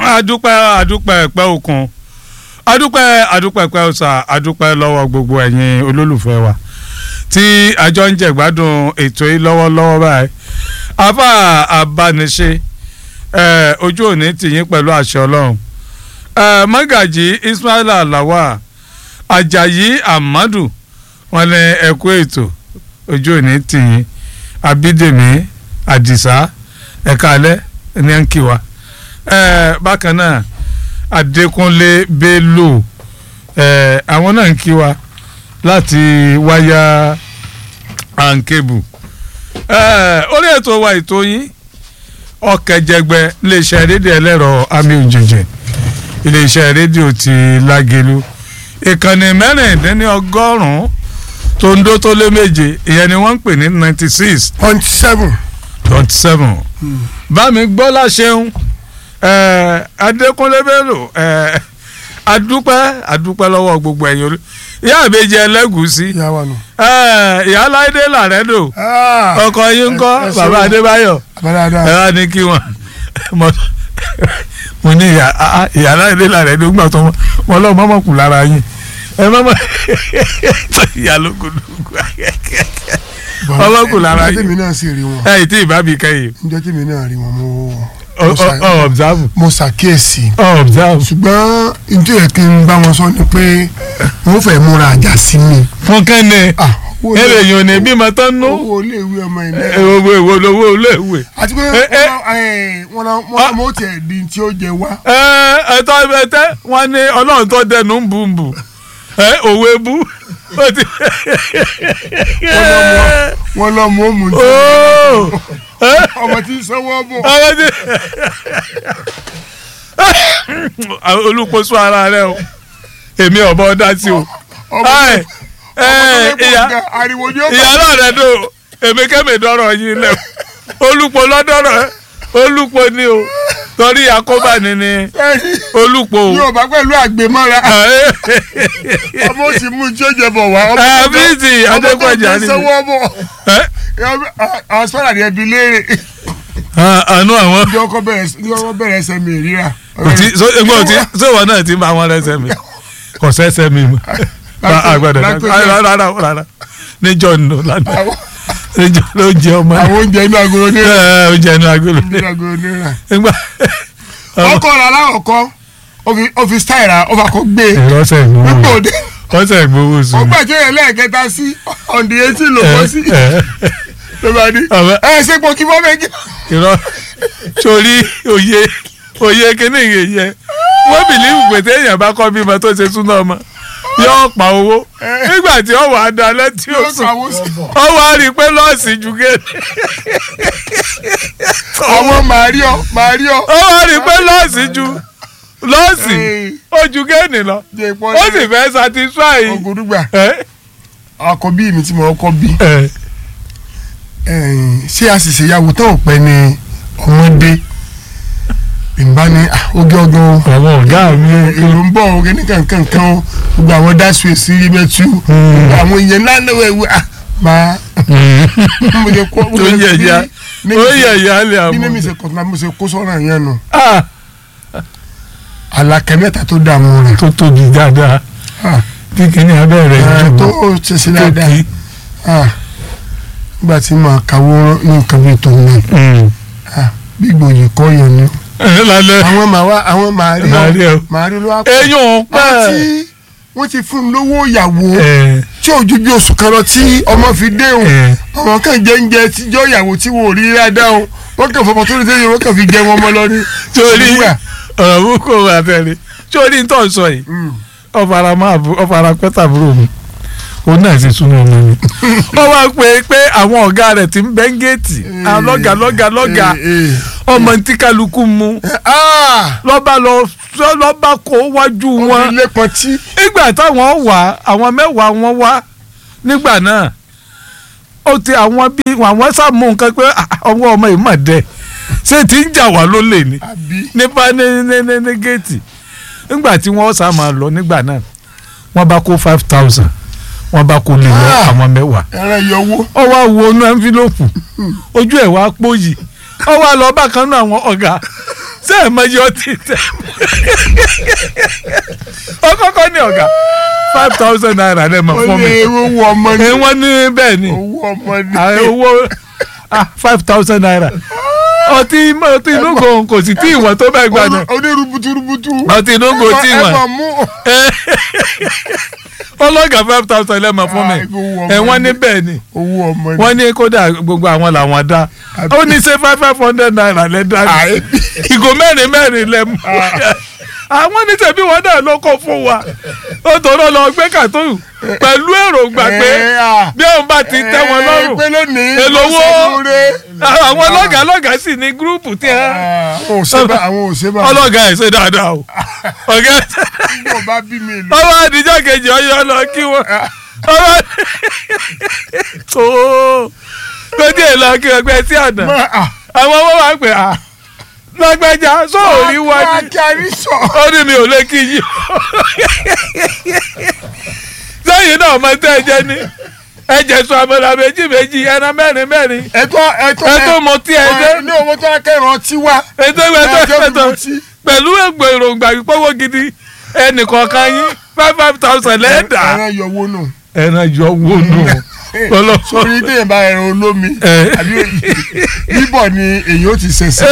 adúpẹ́ adúpẹ́ ẹ̀pẹ́ òkun adúpẹ́ adúpẹ́ ẹ̀pẹ́ ọ̀sà adúpẹ́ lọ́wọ́ gbogbo ẹ̀yin olólùfẹ́ wa tí àjọ ń jẹ̀gbádùn ètò yìí lọ́wọ́lọ́wọ́ báyìí afa abániṣe ojú òní tìyín pẹ̀lú àṣẹ ọlọ́run mọ́gàjì ismaila lawa ajayi amadu wọn ní ẹ̀kú ètò ojú òní tìyín abídèmí àdìsá ẹ̀ka alẹ́ ní ẹ̀ ń kí wa bákan náà adékúnlé bello àwọn náà ń kí wa láti wáyà ànkébù orí ètò wa ètò yín ọ̀kẹ́jẹgbẹ́ iléeṣẹ́ rédíò ẹlẹ́rọ àmì òjèjì iléeṣẹ́ rédíò ti lágelu ìkànnì mẹ́rìndínlọ́gọ́rùn-ún tó ń dó tó lé méje ìyẹn ni wọ́n ń pè ní ninety six point seven. point seven bámi gbọ́lá ṣeun adékúnlé bello adúpẹ́ adúpẹ́ lọ́wọ́ gbogbo ẹ̀yin olú ìyá àbèjì ẹlẹ́gùsí ìyá wa nù. ìyá aláìdé làrẹ́dò ọkọ yín ń kọ́ ẹ- ẹ ṣeun. bàbá adébáyọ̀ àbádáadáa. ẹ wá ní kí wọn mo mo ní ìyá ah, ìyá aláìdé làrẹ́dò gbà tó wọn lọ́ọ́ mọ́mọ́ kù lára yín ẹ mọ́mọ́ ìyá ló kù lùkù ọmọ kù lára níjọ́ yín tèmi náà sì rí wọn ẹ ì tí ì bá mi kẹ́yìn níjọ́ tèmi náà rí wọn mo ọ mo ṣà- ọ observe mo ṣàkíyèsí ọ observe ṣùgbọ́n nítorí yẹ kí n bá wọn sọ ni pé wọ́n fẹ́ múra àjà sí mi. fún kẹ́ni Ah, owó ilé- èrè yìí ò ní bímọ tán nú owó iléèwé ọmọ ẹ̀ náà. owó èwo lówó iléèwé. àti pé Eh, eh. wọ́n náà wọ́n mọ̀ tiẹ̀ di tí ó jẹ wá. ẹ ẹtọ́ ẹtẹ́ wọn ní ọlọ́run tó dẹnu ń bù ń bù ẹ òwe bú ó ti. wọ́n lọ mọ̀ mú tí Óò, ẹ, ọmọ tí ń sanwó bọ̀. ọmọ ti. olùkóso ara rẹ o èmi ọ̀bọ dá sí o. ọmọ Ẹ, tó ẹ, lè bọ̀ ìyá gan, ariwo ni ó bá. ìyá náà rẹ dò èmi kẹ́mi dọ́rọ̀ yín lẹ̀ olùpọ̀ lọ́dọ̀rọ̀ olùpọ̀ ni o torí àkóbá ni ni Ẹ̀yin olùpọ̀ o. yóò bá pẹ̀lú àgbémọ́ra ọmọ ó sì mú tí ó jẹ bọ̀ wá. ọmọ ẹ tó- bíìsì ọmọ tó adékọjà jẹ ni sanwó bọ̀. ẹ àwọn sọ́dà ni ẹbí léèrè. àánú àwọn ní ọkọ bẹ̀rẹ̀ ní ọkọ bẹ̀rẹ̀ ẹsẹ̀ mi ríra. tí so egbò tí sèwọ náà ti ń bá wọn lẹsẹ mi kò sẹsẹ mi mọ àgbàdo rárá rárá rárá níjọ nù lánàá Àwọn- níjọ ló jẹ ọmọ àwọn oúnjẹ inú agolo ní ẹ oúnjẹ inú agolo inú agolo ní ra. nígbà ọkọ rà láwọ̀kọ́ ọ́fíìsì táyìrà ọba kò gbé ìrọsẹ gbogbo ìgbowó òde. ọsẹ ìgbowó ó sùn gbà tí ó yẹ lẹ́ẹ̀kẹta sí ọ̀ndì etí ló bọ́ sí ló bá ní. Ọ̀bẹ- ẹ ṣe pọ̀ kí bọ́ méjì. ìrọ sórí òye òye kíní yẹn yẹ wọn bìlíìfù pé téèyàn bá kọ́ bímọ tó ṣe súná ọmọ yóò pa owó nígbà tí ó wà á dalẹ̀ tí ó yóò sùn kàwé sí. ó wá rí i pé lọ́ọ̀sì ju géèlì. àwọn màríọ màríọ. ó wá rí i pé lọ́ọ̀sì ju lọ́ọ̀sì ó ju géèlì lọ jẹ ìpọ́n ó sì fẹ́ satisfy. ọgọdúgba ẹ àkọ́bí mi tí mo kọ́ bí. ẹ ẹ̀yìn, ṣé a sì ṣèyàwó tán ò pẹ́ ni ọmọdé ìgbà ni ah, oge ọdún àwọn ọ̀gá mi èrò ń bọ̀ oge ní kankankan o gbogbo àwọn dáṣu èsì ibẹ̀tú gbogbo àwọn èèyàn ńlá náà wẹ̀ wẹ̀ máa mo lè kó mo ó lè yẹ ìyá ó yẹ ìyá lè bí mímí àmọ́. ṣe kọ̀tún àmọ́ ṣe kó sọ́nà yẹn nù Ah, àlàkẹ́ mẹ́ta tó dààmú rẹ̀ tó tóbi dáadáa Ah, tí kìíní abẹ́rẹ́ ẹ̀, yìí tó jù ṣe sí tó dáadáa kí. Ah, nígbà tí màá kàwó ní nǹkan bíi tòun náà Ah, bí gbòòyì kọ́ yẹn ni ẹ lálẹ́ àwọn màá wá àwọn màá rí Màá rí ọ. ọ màá rí ló wá pọ̀ eyín ò pẹ́ àti wọ́n ti fún un lówó ìyàwó ẹ tí ò ju bí oṣù kan lọ tí ọmọ fi déhùn ẹ àwọn kan jẹ ń jẹ tíjọ́ ìyàwó tí wọ́n ò rí dáadáa o wọ́n kàn fọmọ tó ní sẹ́yìn wọ́n kàn fi jẹ wọn mọ́ lọ ní. torí Nígbà. ọ̀rọ̀ burúkú wà tẹ̀lé torí ń tọ́ sọ yìí Mm. ọ̀fara máa bu ọ̀fara pẹ́tà búrò mi òun náà ti súnmọ́ ọmọ mi. ó wá pé pé àwọn ọ̀gá rẹ̀ ti ń bẹ́ ń géètì àwọn lọ́gà lọ́gà lọ́gà Eh, eh. ọmọ tí kálukú mu Ah! lọ́ba lọ lọ́ba kó wájú wọ́n wọn fi lépọn tí. nígbà táwọn wà àwọn mẹ́wàá wọn wá nígbà náà ó ti àwọn bí àwọn sàmú nǹkan pé ah, ọwọ́ ọmọ yìí mà dẹ ṣé tí ń jà wá ló lè ní àbí. nípa ní ní ní ní géètì nígbà tí wọ́n sá máa lọ nígbà náà wọ́n bá kó five thousand wọ́n bá kó lè lọ Ah. àwọn mẹ́wàá ẹran yọwó. ó wá wo inú ẹnfílọ́pù ojú ẹ̀ wá pòyì ó wá lọ bákan náà àwọn ọ̀gá ṣé ẹ̀ mọ iye ọtí tẹ̀ ọ kọ́kọ́ ní ọ̀gá five thousand naira lẹ́ mọ̀ ó fún ní mi owó ọmọ ní ẹ wọ́n ní bẹ́ẹ̀ ni owó ọmọ ní. Ah, owó five thousand naira ọtí ọtí inú kan kò sì tí ìwọ̀n tó bẹ́ẹ̀ gbà náà ó ní rubutu rubutu. ọtí inú kò tí ẹ ìwọ̀n mọ̀ mú. ọlọ́gà five thousand lẹ́ mọ̀ fún mi Ah, owó ọmọ ẹ wọ́n ní ní. bẹ́ẹ̀ ni owó ọmọ ní. wọ́n ní kódà gbogbo àwọn làwọn dá ó ní ṣe five five hundred naira lẹ́ dá ní Ah, ìgò mẹ́rin mẹ́rin lẹ́ mú àwọn ní tẹ̀bí wọn náà ló kó fún wa ó tọrọ lọ gbé kàtó pẹ̀lú èròǹgbà pé ẹ, ah, bí òun bá ti tẹ́ wọn ẹ, lọ́rùn pé lónìí Èlò owó? lọ́sẹ̀ lóore. àwọn ọlọ́gà ọlọ́gà sì ní gúrúùpù tí ẹ Ah, àwọn òṣèbà àwọn òṣèbà. ọlọ́gà ẹ̀ ṣe dáadáa o ọ̀gá Bọ̀ bá bí mi lọ. ọwọ́ àdìjọ́ kejì ọyọ́ lọ kí wọ́n ọwọ́ tó lójú èlò kí ọgbẹ́ sí àná Má- ah, àwọn ọmọ wa pè á lágbájá sóòrí wá má ní kí a rí sọ. ó ní mi ò lè kí yí sẹ́yìn náà ọmọ tẹ́ ẹ jẹ́ ní ẹ̀jẹ̀ sọ àmàlà méjì méjì ẹran mẹ́rin mẹ́rin ẹ̀tọ́ ẹ̀tọ́ ẹ tó mọ tí ẹ dé ní owó tó akẹ́rọ̀ ọtí wá. ètò ìwé tó Ẹjọ́ mi ẹ̀tọ́ mọ tí. pẹ̀lú ègbò èròǹgbà ìpọ́wọ́ gidi ẹnìkọ̀ọ̀kan yín five five thousand lẹ́ẹ̀dá ẹran yọwọ́ nù. ẹran yọ owó nù ọlọ́wọ́. sórí téèyàn bá ẹran olómi Ẹ. àbí bíbọ̀ ni èyí ó ti ṣẹ̀ṣẹ̀.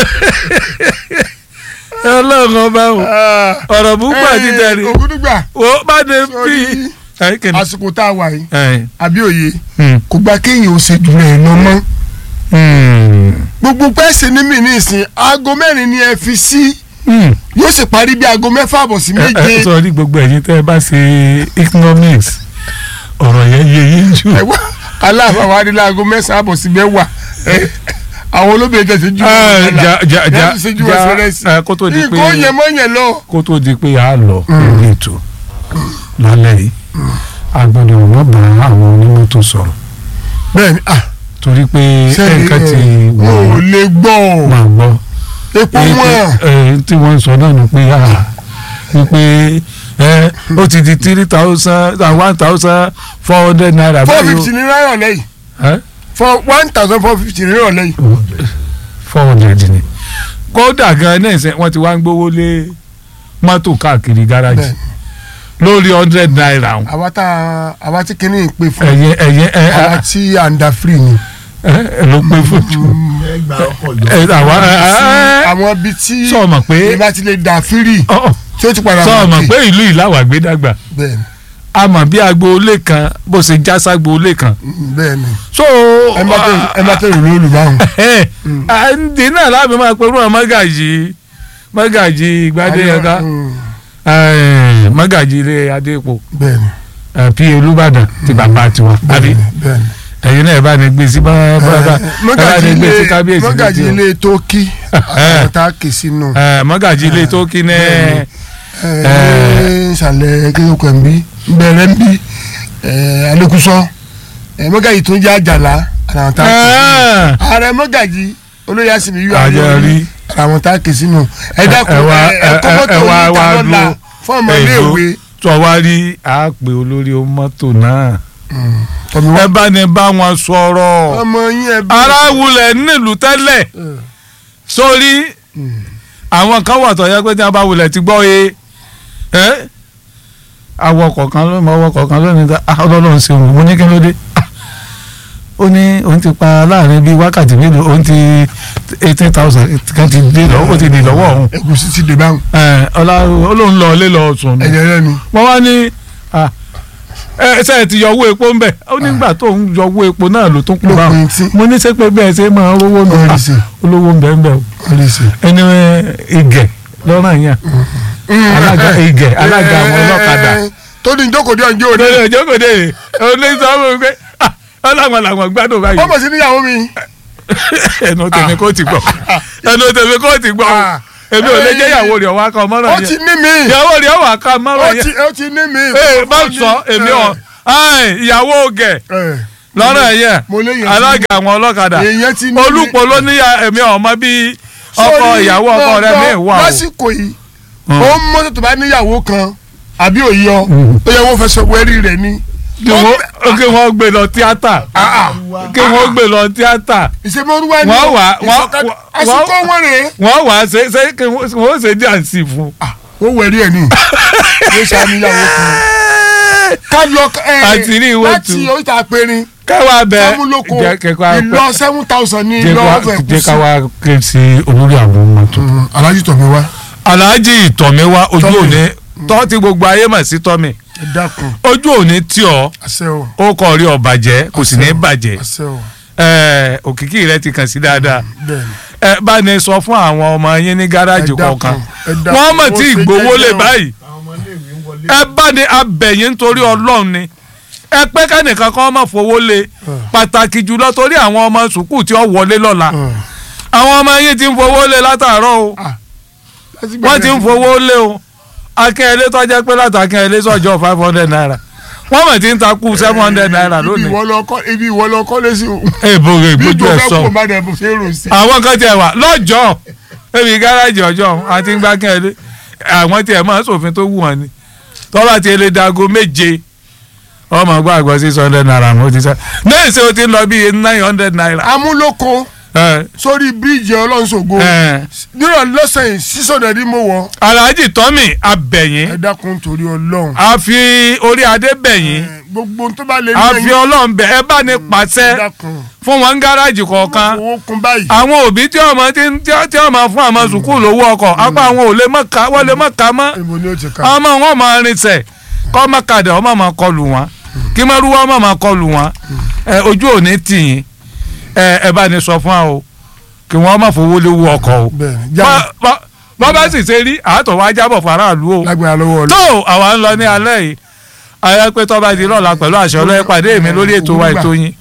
ọlọ́run ọba o ọ̀rọ̀ búkú àti tẹ̀lé ògúdùgbà o bá dé bí. sórí àsìkò tá a wà yìí Ẹ, àbí òye hmm, kò gba kéèyàn ó ṣe jù rẹ̀ lọ mọ́. hmm, gbogbo pẹ́ẹ́sì ní mi ní ìsìn aago mẹ́rin ni ẹ fi sí hmm. yóò sì parí bí aago mẹ́fà àbọ̀ sí ẹ ẹ méje. sọ ní gbogbo ẹ̀yin tẹ́ ẹ bá ṣe economics ọ̀rọ̀ yẹn yé yín jù. ẹ̀wá aláàfáà wa ní láago mẹ́sàn-án àbọ̀ sí mẹ́wàá ẹ, àwọn olóbìnrin tẹ̀sí ju Ẹ, ja ja ja ṣe ju ja ẹsẹ̀ rẹ̀ sí. ẹ, kó tó di pé nǹkan yẹn mọ́ yẹn lọ. kó tó di pé a lọ lórí ètò lálẹ́ yìí a gbọ́dọ̀ wọ́n bá àwọn onímọ́tò sọ̀rọ̀ bẹ́ẹ̀ni ah torí pé sẹ́ni ẹ̀ka ti wọn ò wọ̀ lè gbọ́ máa gbọ́ epo Èyí wọn tí- èyí tí wọ́n ń sọ náà ni pé a wípé ẹ ó ti di three thousand one thousand four hundred naira four báyìí fifty ní náírà lẹ́yìn o for one thousand four fifty ní náírà lẹ́yìn. four hundred ni kódà gan náà ṣe wọ́n ti wá ń gbówó lé mọ́tò káàkiri gáràjì Bẹ́ẹ̀ni. lórí hundred naira o. àwa tá àwa tí kìíní pè fún ẹ̀yẹ ẹ̀yẹ ẹ̀ àwa tí à ń da free ni. ẹ̀ ló pé fún jù ẹgbà ọkọ̀ yọ. ẹ̀ àwa ẹ̀ àwọn ibi tí sọ ma pé ìbá ti lè da free ọ̀, tí ó ti padà sọ ma wọ̀kì. pé ìlú ìlàwà gbé dàgbà bẹ́ẹ̀ni a mọ̀ bí agboolé kan bó ṣe já ságboolé kan mm, bẹ́ẹ̀ni so ẹ má tẹ ẹ má tẹ ìròyìn olùbáwọn. ẹ̀ ǹdí náà láàbí máa pẹ̀lú àwọn mọ́gàjì mọ́gàjì ìgbádé ẹ̀ka Mm, mọ́gàjì ilé adépo bẹ́ẹ̀ni pí olúbàdàn ti bàbá tiwọn àbí bẹ́ẹ̀ni bẹ́ẹ̀ni. ẹ̀yin náà ẹ bá ní gbé sí bá bá bá ẹ bá mọ́gàjì ní gbé sí ilé kábíyèsí mọ́gàjì létí o. ilé tókì àwọn tá a kè sínú. Ẹ, mọ́gàjì ilé tó kí ní ẹ ṣàlẹ̀ kéwòkè ń bí bẹ̀rẹ̀ ń bí alekuso mọ́gàjì tó ń jẹ́ àjàlá àwọn tá a kè sínú. ààrẹ mọ́gàjì olóyè àsìmí yóò Àjàrí. àwọn tá a kè sínú. ẹ dákun ẹ wá- ẹ kọ́ ẹ- mọ́tò ẹ wá- yìí ta wá lọ́la dúró. fún ọmọléèwé. tó wá rí àpè olórí mọ́tò náà tọ́mi ẹ wá bá ní bá wọn sọ̀rọ̀ ọmọ yín ẹ bí. ara wulẹ̀ nílùú tẹ́lẹ̀ sórí àwọn kan wà tó yẹ pé tí wọ́n bá wulẹ̀ ti gbọ́ ye ẹ́ àwọn kọ̀ọ̀kan ló mọ ọwọ́ kọ̀ọ̀kan lónìí ta ah, ọlọ́run ṣe òun mo ní kí ló dé Ah, ó ní òun ti pa láàrin bíi wákàtí mélòó òun ti eighteen thousand kan ti dé lọ́wọ́ ó ti dé lọ́wọ́ òun ẹ̀gúsí ti dè báwọn ẹ̀ ọlá olóhùn lọ ilé lọ sùn nù ẹ̀jẹ̀ rẹ̀ ni. wọ́n wá ní ah, ẹ ṣe ti yọ owó epo ń bẹ̀ ó nígbà tó ń yọ owó epo náà ló tún kú bá lópin tí mo ní sẹ́pẹ́ bẹ́ẹ̀ ṣe máa rówó nù wọ́n lè Ah, ṣe olówó ń bẹ̀ ń bẹ̀ o wọ́n lè ṣe. ẹni igẹ̀ lọ́rọ̀ yẹn alága igẹ̀ alága àwọn ọlọ́kadà tó ní jókòó dé ọjọ́ òde. lórí ọjọ́ kò dé olè sọ fún mi pé ah, ọlọ́wọ́n làwọn gbádùn báyìí ọmọ sí níyàwó mi. ẹnu tèmi kò ti gbọ́ ẹnu tèmi kò ti gbọ́ Ah. èmi ò lè jẹ́ ìyàwó rẹ̀ ọ̀wá kan mọ́rọ̀ ó ti yẹn ní mi. ìyàwó rẹ̀ ọ̀wá kan ó mọ́rọ̀ yẹn ti ó ti ní mi. ee bá sọ èmi ọ̀ Ai, ìyàwó gẹ̀ ẹ lọ́rọ̀ yẹn mo lè yẹn alága àwọn ọlọ́kadà èèyàn ti ní mi. olùpọ̀ ló ní èmi ọmọ bíi ọkọ Sórí, ìyàwó ọkọ rẹ̀ gbọ́, mi wà o. lásìkò yìí Hmm. ó ń mọ́tò tó bá níyàwó kan àbí òye ọ Hmm. ó yẹ wọ́n fẹ́ sọ wẹ́rí rẹ̀ ni kí wọ́n kí wọ́n gbé lọ tíátà kí wọ́n gbé lọ tíátà ìṣèmọ̀rúwá ni Wọ́n wà- wọ́n- ìṣọ̀kan- wọ́n- àsìkò wọn rèé wọ́n wà á ṣe ṣe kí wọ́n ṣe díàǹsì fún. ó wẹ̀rí ẹ̀ ní yóò ṣàníyàwó kan ká lọ ẹ Àti rí ìwé láti tu. oríta apẹ̀rin káwa bẹ sámúlòkọ jẹ́ kẹ́kọ̀ọ́ ìlọ seven thousand ní jẹ́ ìlọ ká- ọ̀fẹ́ jẹ́ káwa ké sí olórí àwọn ọmọ tó. alájí tọ̀ mi wá alhaji ìtọ̀míwá ojú Tọ́mì. òní tọ́ tí gbogbo ayé mọ̀ sí tọ́mì ẹ dákun ojú òní tí ọ àṣẹ o ó kọ́ rí ọ bàjẹ́ kò sì ní bàjẹ́ àṣẹ o ẹ, òkìkí rẹ ti kàn sí dáadáa bẹ́ẹ̀ ni ẹ bá ní sọ fún àwọn ọmọ yín ní gáràjì Ẹ dákun, kọ̀ọ̀kan ẹ dákun, wọ́n mọ̀ ó tí ṣe ìgbowó lè jẹ́jẹ́ o. báyìí ẹ bá ní abẹ̀yìn nítorí ọlọ́run ni ẹ pé kẹ́nìkan kan má fowó lé pàtàkì jùlọ torí àwọn ọmọ sùkúù tí ó wọlé lọ́la àwọn ọmọ yín ti ń fowó lé látàárọ̀ o wọ́n ti ń fowó lé o akẹ́lẹ́ tó jẹ́ pé látàkẹ́lẹ́ sọ́jọ́ five hundred naira wọ́n mọ̀ tí ń takú seven hundred naira ibi lónìí. ìwọ lọ kọ́ ibi ìwọ lọ kọ́ lé sí o èèbò rẹ̀ bí gbójú ìjọ ẹ̀ fẹ́ sọ kó má dẹ̀ bó ṣe é rò sí. àwọn kan tiẹ̀ wà lọ́jọ́ ebi gáràjì ọjọ́ àti gbá kẹ́lẹ́ àwọn tiẹ̀ máa ń ṣòfin tó wù wọ́n ni tọ́lá tiẹ̀ lè dago méje ọmọ gbọ́ àgbọ̀ six hundred naira mo ti sẹ́ lẹ́yìn tí o ti ń lọ bíi nine hundred naira. amúlòkọ ẹ sórí bíríìjì ọlọ́nṣogo ẹ nírọ̀ lọ́sẹ̀ yìí sísọ̀dẹ̀ ni mo wọ̀ alhaji tọ́mì abẹ̀yìn ẹ dákun torí ọlọ́run a fi orí adé bẹ̀yìn ẹ, gbogbo tó bá lè a fi ọlọ́run bẹ̀ ẹ bá ní ẹ pàṣẹ dákun fún wọn gáràjì kọ̀ọ̀kan owó kún báyìí àwọn òbí tí ọmọ tí ń- tí tí ọmọ fún àwọn sùkúù lówó ọkọ̀ apá àwọn ò lè mọ̀ ká wọ́n lè mọ̀ ká mọ́ ibo ni ó ti ká ọmọ wọn máa rinṣẹ́ kọ́ mọ́ kadà ọmọ máa kọlù wọn kí mọ́rúwá ọmọ máa kọlù wọn ẹ, ojú òní tìyín ẹ ẹ bá ní sọ fún wa o kí wọ́n má fowó léwu ọkọ̀ o bẹ́ẹ̀ ni já Bá- bá- bọ́ bá sì ṣe rí àátọ̀ wá jábọ̀ faraàlú o lágbára lọ́wọ́ tó ọlọ́run àwa ń lọ ní alẹ́ yìí ayé pé tọ́ba di lọ́la pẹ̀lú àṣẹ ọlọ́yẹ pàdé mi lórí ètò wa ètò yín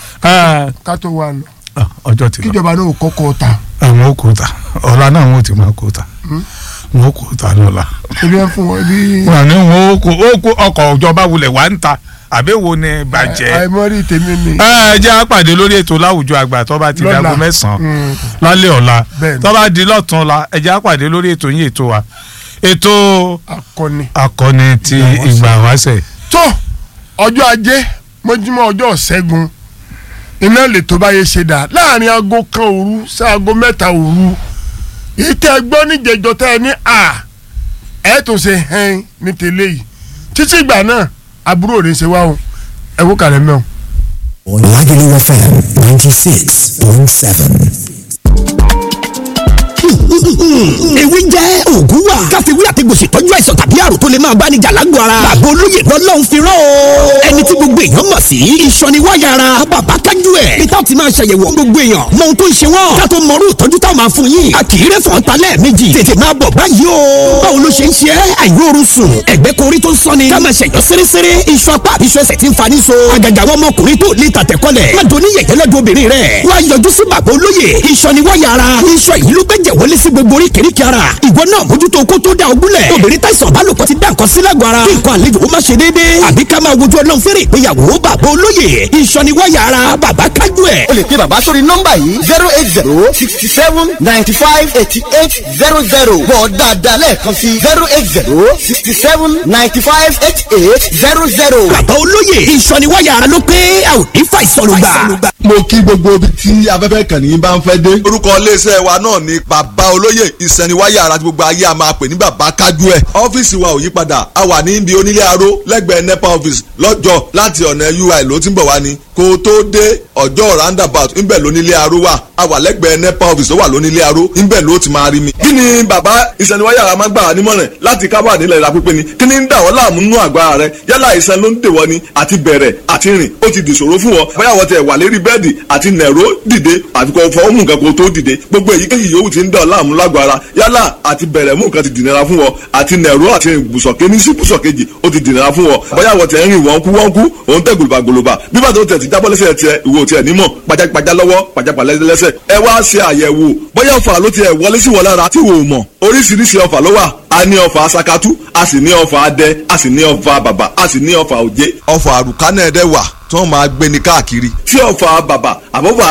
Ah, ká tó wà lọ ah, ọjọ́ ti lọ kíjọba náà kọ́kọ́ ta àwọn òkúta ọ̀la náà wọn ò ti máa kóta wọn ò kóta lọ́la ebi ẹ fún wọn ebi wọn ní wọn ò kó ó kó ọkọ̀ ìjọba wulẹ̀ wá ń ta àbẹ́wò ni bàjẹ́ àìmọ́rí tèmi ni ẹ jẹ́ àpàdé lórí ètò láwùjọ àgbà tó bá ti Lọ́la. dago mẹ́sàn-án Mm. lálẹ́ ọ̀la Bẹ́ẹ̀ni. tó bá di lọ́tún la ẹ jẹ́ àpàdé lórí ètò yín ètò wa ètò akọni. akọni ti ìgbà wáṣẹ̀ tó ọjọ́ ajé mọ́júmọ́ ọjọ́ ṣẹ́gun iná lè tó báyé ṣe dà láàrin aago kan òru sí aago mẹ́ta òru èyí tẹ́ ẹ gbọ́ níjẹ̀jọ́ tẹ́ ẹ ní à ẹ tún ṣe hẹ́n ní tẹ́lẹ̀ yìí títí ìgbà náà àbúrò rẹ̀ ṣe wá o ẹ wó kàlẹ́ mẹ́wọ̀n. Lagelu FM 96.7. ewé jẹ́ òògùn wà. káfíwí àtẹ̀gùsì tọ́jú àìsàn tàbí àrùn tó lè máa bá ní jà lágbo ara. bàbá olóyè lọ́lọ́run fi rán o. ẹni tí gbogbo èèyàn mọ̀ sí. ìsọniwáyà ara bàbá kájú ẹ̀. peter ti máa ṣàyẹ̀wò gbogbo èèyàn. mọ ohun tó ń ṣe wọ́n. ká tó mọrú ìtọ́jú táwọn máa fún yín. a kì í rẹ́ fọ́n ta lẹ́ẹ̀mejì. tètè máa bọ̀ báyìí o. báwo ló ṣe ń ṣe é? àìróorun sùn. ẹ̀gbẹ́ korí tó ń sọ́ni. ká máa ṣẹ̀yọ́ séréséré. iṣu apá àbí iṣu ẹsẹ̀ ti ń fani so. àgàgà àwọn ọmọkùnrin tó lè tàtẹ̀kọ́lẹ̀. má doni yẹ̀yẹ́ lọ́dọ̀ obìnrin rẹ̀. wá yọjú sí bàbá olóyè. ìsọniwáyà ara. iṣan yìí ló gbẹ́jẹ̀ wọlé sí gbogbo oríkèéríkèé ara. ìwọ náà mójútó kó tó da ogúnlẹ̀. obìnrin táìsàn bálòpọ̀ ti dá nǹkan sí lágọ̀ọ́ ara. kí nǹkan àlejò ó má ṣe déédéé. àbí ká máa wojú ọlọ́run fẹ́rẹ̀ ìgbéyàwó bàbá olóyè. ìsọniwáyà ara bàbá kájú ẹ̀. o lè pe bàbá sórí nọ́mbà yìí zero eight zero sixty seven ninety five eighty eight zero zero bọ̀ dáadáa lẹ́ẹ̀kan sí zero eight zero sixty seven ninety five eighty eight zero zero. bàbá olóyè ìsọniwáyà ara ló pé a ò ní fa ìsọnùgbà. mo kí gbogbo ibi tí afẹ́fẹ́ kàn ní bá ń fẹ́ dé. orúkọ iléeṣẹ́ wa náà ni bàbá olóyè ìsẹ̀niwáyà ara tí gbogbo ayé a máa pè ní bàbá kájú ẹ̀. ọ́fíìsì wa ò yí padà a wà ní ibi onílé aró lẹ́gbẹ̀ẹ́ nepa office lọ́jọ́ láti ọ̀nà ui ló ti ń bọ̀ wá ni kó o tó dé ọjọ́ roundabout ńbẹ̀ lónílé aró wà a wà lẹ́gbẹ̀ẹ́ nepa office tó wà lónílé aró ńbẹ̀ ló ti máa rí mi. kí ni bàbá ìsẹ̀niwáyà ara máa ń gbà wá nímọ̀ràn láti kábà nílẹ̀ ìlà pípé ni kí ni ń dà wọ́n láàmú nínú àgọ́ ara rẹ yálà ìsẹ̀ ló ń dè wọ́n ni àti bẹ̀rẹ̀ àti rìn ó ti dìṣòro fún wọn bóyá wọ́n tẹ̀ wà lérí bẹ́ẹ̀dì àti nẹ̀ró dìde àfikọ́ fọwọ́ mú nǹkan kó tó dìde gbogbo èyíkéyìí yòówù ti ń dà ọ́ láàmú lágọ̀ ara yálà àti bẹ̀rẹ̀ mú nǹkan ti dìnnira fún wọn àti nẹ̀ró àti rìn bùsọ̀ kéní sí bùsọ̀ kejì ó ti dìnnira fún wọn bóyá wọ́n tẹ̀ ń rìn wọ́n kú wọ́n kú òun tẹ̀ gòlòbà gòlòbà bí bàtà ó tẹ̀ ti jábọ́ lẹ́sẹ̀ tiẹ̀ ìwò tiẹ̀ nímọ̀ pajápajá lọ́wọ́ pajápalá lẹ́sẹ̀ ẹ wá ṣe àyẹ̀wò bóyá ọ̀fà ló tiẹ̀ wọlé sí wọn lára tí wò ó mọ̀ oríṣiríṣi ọ̀fà ló wà a ní ọ̀fà sakatu a sì ní ọ̀fà adẹ a sì ní ọ̀fà bàbà a sì ní ọ̀fà òjé ọ̀fà àrùkánẹ̀ ẹ̀dẹ̀ wà tí wọ́n máa gbé ní káàkiri tí ọ̀fà bàbà àbọ̀fà